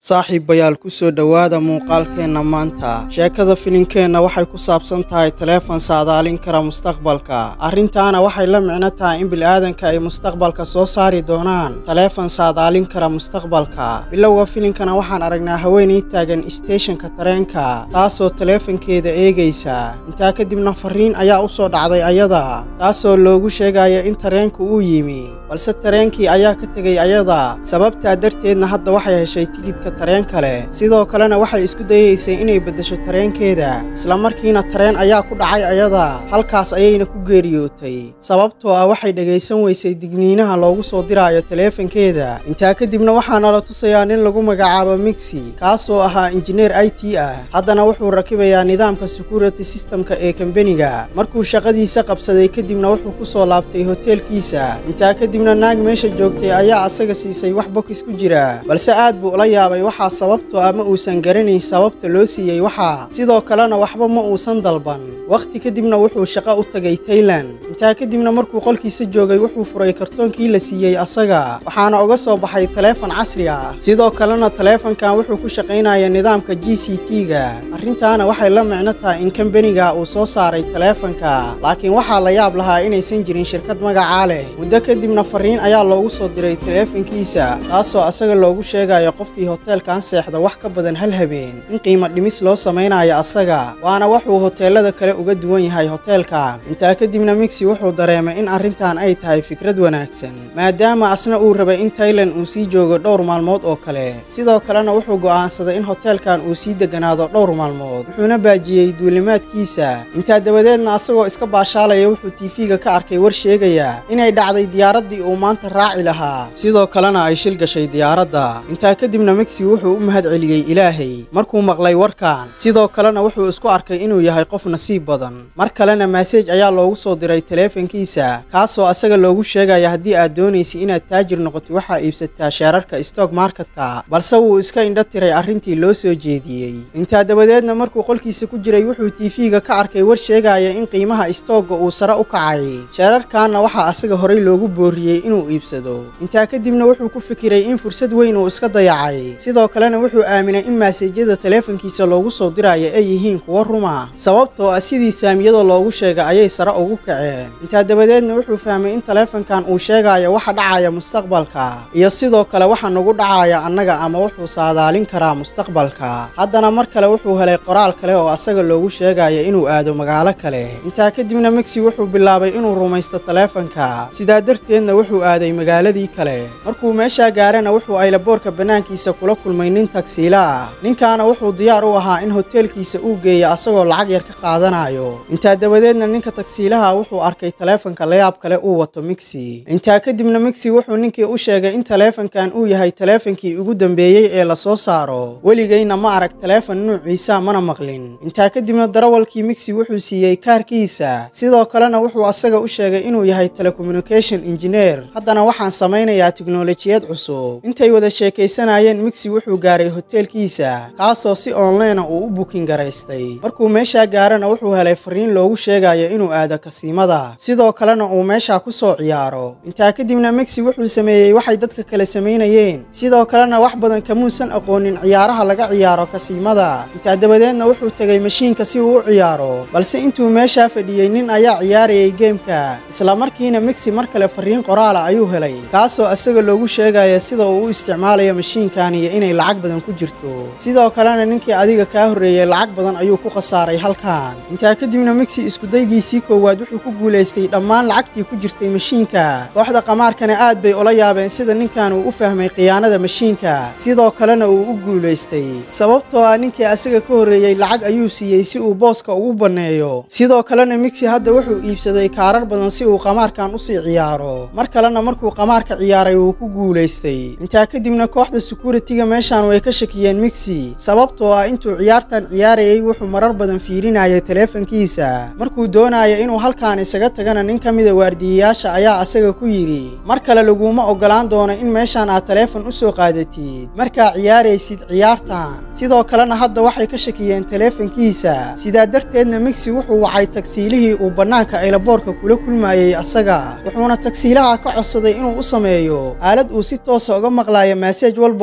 saaxiibayaal ku soo dhowaada muuqaalkeenna maanta sheekada filinkeenna waxay ku saabsan tahay taleefan saadaalin kara mustaqbalka arrintaana waxay la micno tahay in bil'aadanka ay mustaqbalka soo saari doonaan taleefan saadaalin kara mustaqbalka bilowga filinkana waxaan aragnaa haweenay taagan isteeshanka tareenka taasoo taleefankeeda eegaysa intaa kadibna farriin ayaa u soo dhacday ayada taasoo loogu sheegaya in tareenku uu yimi balse tareenkii ayaa ka tegay ayada sababtaa darteedna hadda waxay heshay tigidka tareen kale sidoo kalena waxay isku dayeysay inay beddesho tareenkeeda islamarkiina tareen ayaa ku dhacay ayada halkaas ayayna ku geeriyootay sababtoo ah waxay dhegaysan weysay digniinaha loogu soo diraayo taleefankeeda intaa kadibna waxaana la tusayaa nin lagu magacaabo migsi kaasoo ahaa injineer i t ah haddana wuxuu rakibayaa nidaamka security systemka ee kambeniga markuu shaqadiisa qabsaday kadibna wuxuu ku soo laabtay hoteelkiisa intaa kadibna naag meesha joogtay ayaa asaga siisay wax bokis ku jira balse aad buu ula yaabay waxaa sababtoo ah ma uusan garanayn sababta loo siiyey waxaa sidoo kalena waxba ma uusan dalban wakhti kadibna wuxuu shaqo u tagay taylan intaa kadibna markuu qolkiisa joogay wuxuu furay kartoonkii la siiyey asaga waxaana uga soo baxay taleefan casri ah sidoo kalena taleefankan wuxuu ku shaqaynaya nidaamka g c t-ga arrintaana waxay la micno tahay in kambeniga uu soo saaray taleefanka laakiin waxaa la yaab lahaa inaysan jirin shirkad magacaa leh muddo kadibna farriin ayaa loogu soo diray taleefankiisa taasoo asaga loogu sheegayo qofkii hoteelkan seexda wax ka badan hal habeen in qiimo dhimis loo samaynayo asaga waana wuxuu hoteelada kale uga duwan yahay hoteelkan intaa kadibna migsi wuxuu dareemay in arrintan ay tahay fikrad wanaagsan maadaama asna uu rabay in taylan uu sii joogo dhowr maalmood oo kale sidoo kalena wuxuu go'aansaday in hoteelkan uu sii deganaado dhowr maalmood wuxuuna baajiyey duulimaadkiisa intaa dabadeedna asagoo iska baashaalaya wuxuu tiifiga ka arkay war sheegaya inay dhacday diyaaraddii uu maanta raaci lahaa sidoo kalena ay shil gashay diyaaradda intaa kadibna migsi wuxuu u mahad celiyey ilaahay markuu maqlay warkan sidoo kalena wuxuu isku arkay inuu yahay qof nasiib badan mar kalena maaseej ayaa loogu soo diray taleefankiisa kaasoo asaga loogu sheegaya haddii aad doonaysa inaad taajir noqoto waxaa iibsataa sheerarka stock marketka balse wuu iska indho tiray arrintii loo soo jeediyey intaa dabadeedna markuu qolkiisa ku jiray wuxuu tiifiga ka arkay war sheegaya in qiimaha stoogga uu sare u kacay sheerarkanna waxaa asaga horay loogu booriyey inuu iibsado intaa kadibna wuxuu ku fikiray in fursad weyn uu iska dayacay sidoo kalena wuxuu aaminay in maaseejyada taleefankiisa loogu soo diraayo ay yihiin kuwo ruma sababtoo ah sidii saamiyada loogu sheegay ayay sare ugu kaceen intaa dabadeedna wuxuu fahmay in taleefankan uu sheegayo waxa dhacaya mustaqbalka iyo sidoo kale waxa nagu dhacaya annaga ama wuxuu saadaalin karaa mustaqbalka haddana mar kale wuxuu helay qoraal kale oo asaga loogu sheegayo inuu aado magaalo kale intaa kadibna migsi wuxuu bilaabay inuu rumaysto taleefanka sidaa darteedna wuxuu aaday magaaladii kale markuu meeshaa gaarana wuxuu aylaboorka bannaankiisa kula kulmay nin tagsiila ah ninkaana wuxuu diyaar u ahaa in hoteelkiisa uu geeyo asagoo lacag yar ka qaadanayo intaa dabadeedna ninka tagsiilaha wuxuu arkay taleefanka layaab kale uu wato migsi intaa kadibna migsi wuxuu ninkii u sheegay in taleefankan uu yahay taleefankii ugu dambeeyey ee la soo saaro weligayna ma arag taleefan nuuciisa mana maqlin intaa kadibna darawalkii migsi wuxuu siiyey kaarkiisa sidoo kalena wuxuu asaga u sheegay inuu yahay telecommunication engineer haddana waxaan samaynayaa tiknolojiyad cusub intay wada sheekaysanayeen migsi wuxuu gaaray hoteelkiisa kaasoo si onlinea uu u bukin garaystay markuu meeshaa gaarana wuxuu helay farriin loogu sheegayo inuu aado kasiimada sidoo kalena uu meeshaa ku soo ciyaaro intaa kadibna migsi wuxuu sameeyey waxay dadka kale samaynayeen sidoo kalena wax badan kamuusan aqoonin ciyaaraha laga ciyaaro kasiimada intaa dabadeedna wuxuu tegay mashiinka si uu u ciyaaro balse intuu meeshaa fadhiyey nin ayaa ciyaarayay geemka islamarkiina migsi mar kale farriin qoraala ayuu helay kaasoo asaga loogu sheegaya sida uu u isticmaalayo mashiinkan iyo inay lacag badan ku jirto sidoo kalena ninkii adiga kaa horreeyey lacag badan ayuu ku khasaaray halkan intaa kadibna migsi iskudaygiisii koowaad wuxuu ku guulaystay dhammaan lacagtii ku jirtay mashiinka kooxda qamaarkana aad bay ula yaabeen sida ninkan uu u fahmay khiyaanada mashiinka sidoo kalena uu u guulaystay sababtoo ah ninkii asaga ka horreeyey lacag ayuu siiyey si uu booska ugu banneeyo sidoo kalena migsi hadda wuxuu iibsaday kaarar badan si uu qamaarkan usii ciyaaro mar kalena markuu qamaarka ciyaaray wuu ku guulaystay intaa kadibna kooxda sekuritiga meeshaan way ka shakiyeen migsi sababtoo ah intuu ciyaartan ciyaarayay wuxuu marar badan fiirinayay taleefankiisa markuu doonaya inuu halkaan isaga tagana nin ka mida waardiyayaasha ayaa asaga ku yidhi mar kale laguma oggolaan doono in meeshaan aad taleefon u soo qaadatid markaa ciyaaraysid ciyaartan sidoo kalena hadda waxay ka shakiyeen taleefankiisa sidaa darteedna migsi wuxuu wacay tagsiilihii uu bannaanka aylaboorka kula kulmayey asaga wuxuuna tagsiilaha ka codsaday inuu u sameeyo aalad uu si toosa uga maqlaayo maaseej walba oo ugu soo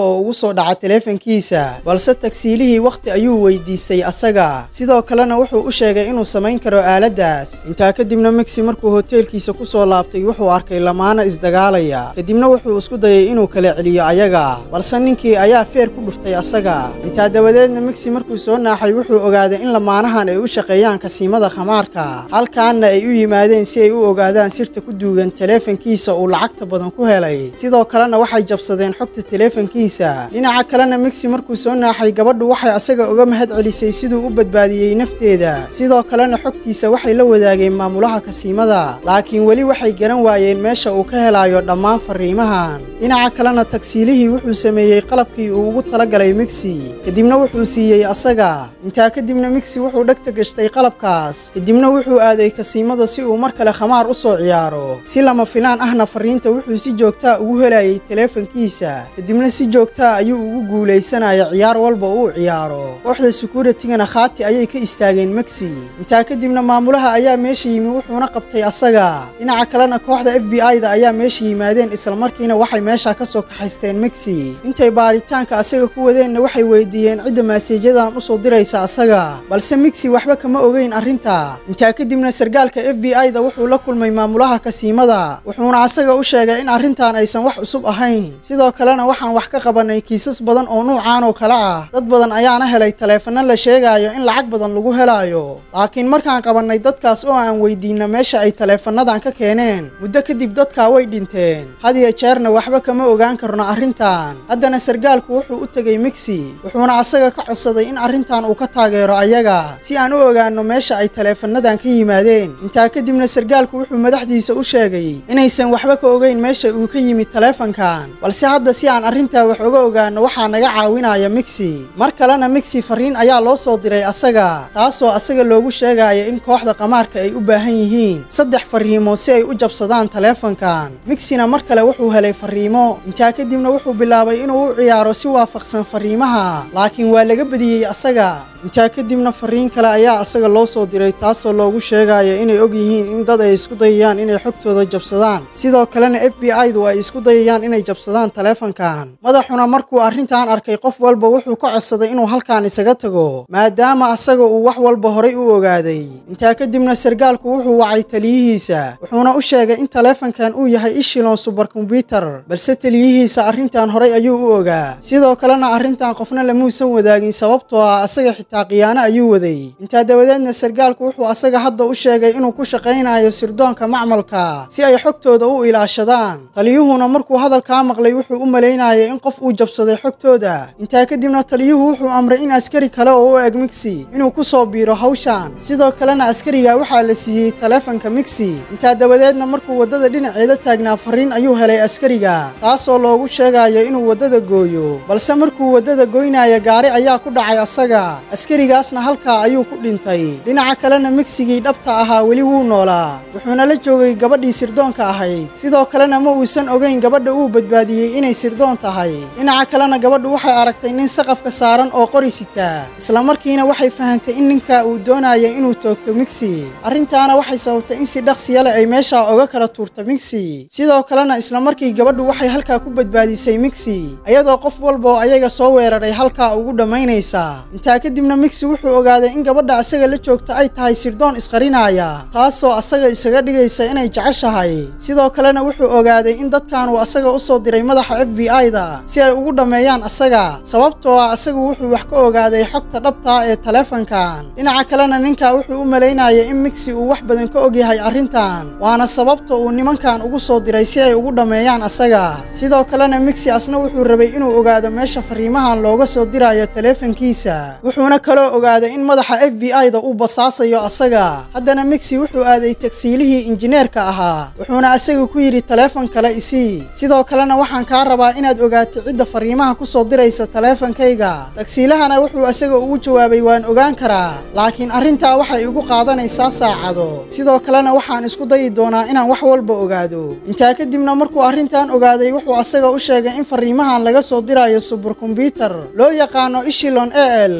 soo dhaca taleefankiisa balse tagsiilihii wakhti ayuu weydiistay asaga sidoo kalena wuxuu u sheegay inuu samayn karo aaladdaas intaa kadibna migsi markuu hoteelkiisa ku soo laabtay wuxuu arkay lamaana isdagaalaya kadibna wuxuu isku dayay inuu kala celiyo ayaga balse ninkii ayaa feer ku dhuftay asaga intaa dabadeedna migsi markuu soo naaxay wuxuu ogaaday in lamaanahan ay u shaqeeyaan kasiimada khamaarka halkaanna ay u yimaadeen si ay u ogaadaan sirta ku duugan taleefankiisa uu lacagta badan ku helay sidoo kalena waxay jabsadeen xogta taleefankiisa dhinaca kalena migsi markuu soo naaxay gabadhu waxay asaga uga mahad celisay siduu u badbaadiyey nafteeda sidoo kalena xogtiisa waxay la wadaageen maamulaha kasiimada laakiin weli waxay garan waayeen meesha uu ka helayo dhammaan fariimahan dhinaca kalena tagsiilihii wuxuu sameeyey qalabkii uu ugu talagalay migsi kadibna wuxuu siiyey asaga intaa kadibna migsi wuxuu dhegta gashtay qalabkaas kadibna wuxuu aaday kasiimada si uu mar kale khamaar u soo ciyaaro si lama filaan ahna fariinta wuxuu si joogtaa ugu helayay taleefankiisa kadibna si joogtaa ayuu ugu guulaysanaya ciyaar walba uu ciyaaro kooxda sukuuratigana khaati ayay ka istaageen migsi intaa kadibna maamulaha ayaa meesha yimi wuxuuna qabtay asaga dhinaca kalena kooxda f b i-da ayaa meesha yimaadeen islamarkiina waxay meesha ka soo kaxaysteen migsi intay baaritaanka asaga ku wadeenna waxay weydiiyeen cidda maasiijadan u soo diraysa asaga balse migsi waxba kama ogeyn arrinta intaa kadibna sargaalka f b i-da wuxuu la kulmay maamulaha kasiimada wuxuuna asaga u sheegay in arrintan aysan wax cusub ahayn sidoo kalena waxaan wax ka qabanay kiisas badan oo nuucan oo kale ah dad badan ayaana helay taleefano la sheegayo in lacag badan lagu helayo laakiin markaan qabannay dadkaas oo aan weydiinna meesha ay taleefanadan ka keeneen muddo kadib dadkaa way dhinteen hadiyo jeerna waxba kama ogaan karno arrintan haddana sargaalku wuxuu u tegey migsi wuxuuna asaga ka codsaday in arrintan uu ka taageero ayaga si aan u ogaanno meesha ay taleefanadan ka yimaadeen intaa kadibna sargaalku wuxuu madaxdiisa u sheegay inaysan waxba ka ogeyn meesha uu ka yimid taleefankan balse hadda si aan arrintaa wax oga ogaanno waxaa naga caawinaya migsi mar kalena migsi fariin ayaa loo soo diray asaga taasoo asaga loogu sheegaya in kooxda qamaarka ay u baahan yihiin saddex fariimo si ay u jabsadaan taleefankan migsina mar kale wuxuu helay fariimo intaa kadibna wuxuu bilaabay inuu u ciyaaro si waafaqsan fariimaha laakiin waa laga badiyey asaga intaa kadibna fariin kale ayaa asaga loo soo diray taasoo loogu sheegaya inay og yihiin in dad ay isku dayayaan inay xogtooda jabsadaan sidoo kalena f b i-du ay isku dayayaan inay jabsadaan taleefankan madaxuna markuu arrintan arkay qof walba wuxuu ka codsaday inuu halkan isaga tago maadaama asaga uu wax walba horay u ogaaday intaa kadibna sargaalku wuxuu wacay taliyihiisa wuxuuna u sheegay in taleefankan uu yahay ishilon subarkombyutar balse taliyihiisa arrintan horay ayuu u ogaa sidoo kalena arrintan qofna lamuusan wadaagin sababtoo ah asaga xitaa khiyaano ayuu waday intaa dabadeedna sargaalku wuxuu asaga hadda u sheegay inuu ku shaqaynayo sirdoonka macmalka si ay xogtooda u ilaashadaan taliyuhuna markuu hadalkaa maqlay wuxuu u malaynayay in qof uu jabsaday xogtooda intaa kadibna taliyuhu wuxuu amray in askari kale oo u eg migsi inuu ku soo biiro hawshan sidoo kalena askariga waxaa la siiyey taleefanka migsi intaa dabadeedna markuu waddada dhinaceeda taagnaa fariin ayuu helay askariga taasoo loogu sheegayo inuu waddada gooyo balse markuu waddada goynaya gaari ayaa ku dhacay asaga askarigaasna halkaa ayuu ku dhintay dhinaca kalena migsigii dhabta ahaa weli wuu noolaa wuxuuna la joogay gabadhii sirdoonka ahayd sidoo kalena ma uusan ogeyn gabadha uu badbaadiyey inay sirdoon tahay dhinaca kalena gabadhu waxay aragtay nin saqafka saaran oo qori sitaa islamarkiina waxay fahantay in ninka uu doonaya inuu toogto migsi arrintaana waxay sababtay in si dhaqsiya leh ay meeshaa oga kala tuurto migsi sidoo kalena islamarkii gabadhu waxay halkaa ku badbaadisay migsi ayadoo qof walba oo ayaga soo weeraray halkaa ugu dhammaynaysa intaa kadibna migsi wuxuu ogaaday in gabadha asaga la joogta ay tahay sirdoon isqarinaya taasoo asaga isaga dhigaysa inay jeceshahay sidoo kalena wuxuu ogaaday in dadkan uu asaga u soo diray madaxa f b i-da si ay ugu dhammeeyaan asaga sababtoo ah asagu wuxuu wax ka ogaaday xogta dhabtaa ee taleefankan dhinaca kalena ninka wuxuu u malaynayay in migsi uu wax badan ka ogyahay arrintan waana sababta uu nimankan ugu soo diray si ay ugu dhammeeyaan asaga sidoo kalena migsi asna wuxuu rabay inuu ogaado meesha fariimahan looga soo dirayo taleefankiisa wuxuuna kaloo ogaaday in madaxa f b i-da uu basaasayo asaga haddana migsi wuxuu aaday tagsiilihii injineerka ahaa wuxuuna asaga ku yidhi taleefan kale isii sidoo kalena waxaan kaa rabaa inaad ogaato cidda fariimaha ku soo diraysa taleefankayga tagsiilahana wuxuu asaga ugu jawaabay waan ogaan karaa laakiin arrintaa waxay igu qaadanaysaa saacado sidoo kalena waxaan isku dayi doonaa inaan wax walba ogaado intaa kadibna markuu arrintan ogaaday wuxuu asaga u sheegay in fariimahan laga soo dirayo subarkombyutar loo yaqaano ishilon e l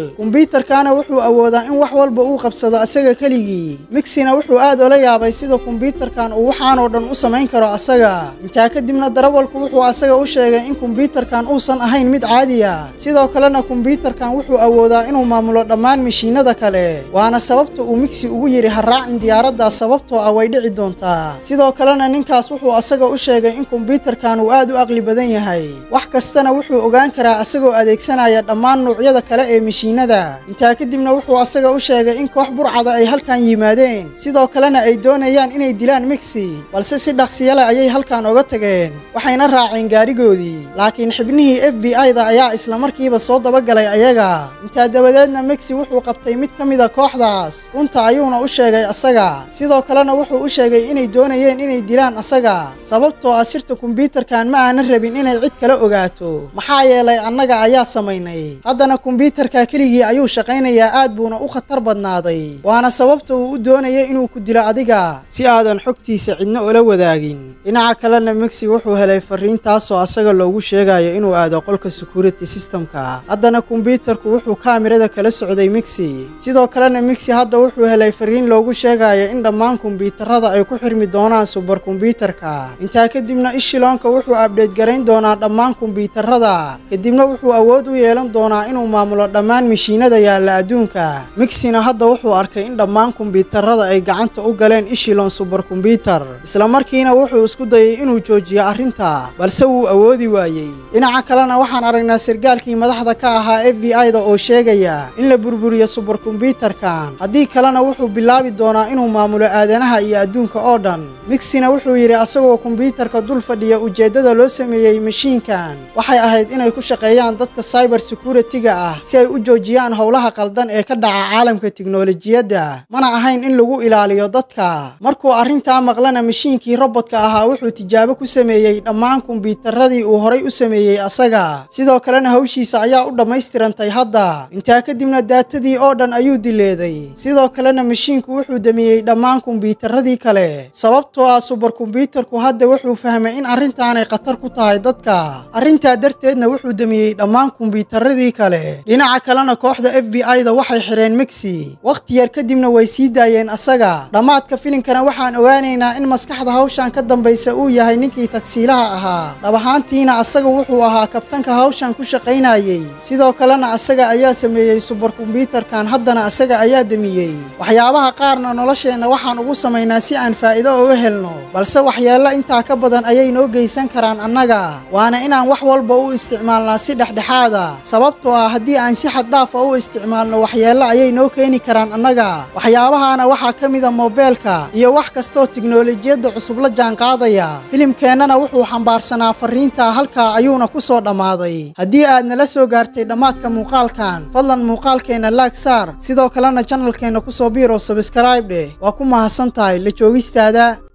kombyuutarkaana wuxuu awoodaa in wax walba uu qabsado asaga keligii mixina wuxuu aad ola yaabay sida kombyuutarkan uu waxaanoo dhan u samayn karo asaga intaa kadibna darawalku wuxuu asaga u sheegay in kombyuutarkan uusan ahayn mid caadiya sidoo kalena kombyuutarkan wuxuu awoodaa inuu maamulo dhammaan mashiinada kale waana sababta uu migsi ugu yidhi ha raacin diyaaraddaas sababtoo ah way dhici doontaa sidoo kalena ninkaas wuxuu asaga u sheegay in kombyuutarkan uu aad u aqli badan yahay wax kastana wuxuu ogaan karaa asagoo adeegsanaya dhammaan nuucyada kale ee mashiinada intaa kadibna wuxuu asaga u sheegay in koox burcada ay halkan yimaadeen sidoo kalena ay doonayaan inay dilaan migsi balse si dhaqsiyale ayay halkan oga tageen waxayna raaceen gaarigoodii laakiin xibnihii f b i-da ayaa islamarkiiba soo dabagalay ayaga intaa dabadeedna migsi wuxuu qabtay mid ka mida kooxdaas runta ayuuna u sheegay asaga sidoo kalena wuxuu u sheegay inay doonayeen inay dilaan asaga sababtoo ah sirta kombyuutarkan ma aanan rabin inay cid kala ogaato maxaa yeelay annaga ayaa samaynay haddana kombyuutarka keligii ayuu shaqaynayaa aad buuna u khatar badnaaday waana sababta uu u doonaya inuu ku dilo adiga si aadan xogtiisa cidna ula wadaagin dhinaca kalena migsi wuxuu helay fariin taasoo asaga loogu sheegayo inuu aado qolka security systemka haddana kombyuutarku wuxuu kaamirada kala socday migsi sidoo kalena migsi hadda wuxuu helay fariin loogu sheegayo in dhammaan kombyuutarada ay ku xirmi doonaan subar kombyuutarka intaa kadibna ishiloonka wuxuu abdheed garayn doonaa dhammaan kombyuutarada kadibna wuxuu awood u yeelan doonaa inuu maamulo dhammaan mashiinada yaalla adduunka migsina hadda wuxuu arkay in dhammaan kombyuutarada ay gacanta u galeen ishilon subar kombyuutar islamarkiina wuxuu isku dayay inuu joojiyo arrinta balse wuu awoodi waayey dhinaca kalena waxaan aragnaa sargaalkii madaxda ka ahaa f b i-da oo sheegaya in la burburiyo subar kombyuutarkan haddii kalena wuxuu bilaabi doonaa inuu maamulo aadanaha iyo adduunka oo dhan migsina wuxuu yidhi asagoo kombyuutarka dul fadhiya ujeeddada loo sameeyey mashiinkan waxay ahayd inay ku shaqeeyaan dadka cyber security-ga ah si ay u joojiyaan howlaha qaldan ee ka dhaca caalamka tiknolojiyadda mana ahayn in lagu ilaaliyo dadka markuu arrintaa maqlana mashiinkii robodka ahaa wuxuu tijaabo ku sameeyey dhammaan kombyuutaradii uu horay u sameeyey asaga sidoo kalena hawshiisa ayaa u dhammaystirantay hadda intaa kadibna daatadii oo dhan ayuu dileeday sidoo kalena mashiinku wuxuu damiyey dhammaan kombyuutaradii kale sababtoo ah subar kombyuutarku hadda wuxuu fahmay in arrintaanay khatar ku tahay dadka arrintaa darteedna wuxuu damiyey dhammaan kombyuutaradii kale dhinaca kalena kooxda f b i-da waxay xidheen migsi wakhti yar kadibna way sii daayeen asaga dhammaadka filinkana waxaan ogaanaynaa in maskaxda hawshan ka dambaysa uu yahay ninkii tagsiilaha ahaa dhab ahaantiina asaga wuxuu ahaa kabtanka hawshan ku shaqaynayey sidoo kalena asaga ayaa sameeyey subar kombyuutarkan haddana asaga ayaa demiyey waxyaabaha qaarna nolosheenna waxaan ugu samaynaa si aan faa'iido uga helno balse waxyeello intaa ka badan ayay noo geysan karaan annaga waana inaan wax walba u isticmaalnaa si dhexdhexaada sababtoo ah haddii aan si xad dhaafa u isticmaalno waxyeello ayay noo keeni karaan annaga waxyaabahaana waxaa ka mida moobeelka iyo wax kastooo tiknolojiyadda cusub la jaanqaadaya filimkeennana wuxuu xambaarsanaa fariinta halkaa ayuuna ku soo dhammaaday haddii aad nala soo gaartay dhammaadka muuqaalkan fadlan muuqaalkeenna laag saar sidoo kalena janalkeenna ku soo biir oo sabskrayb dheh waa ku mahadsan tahay la joogistaada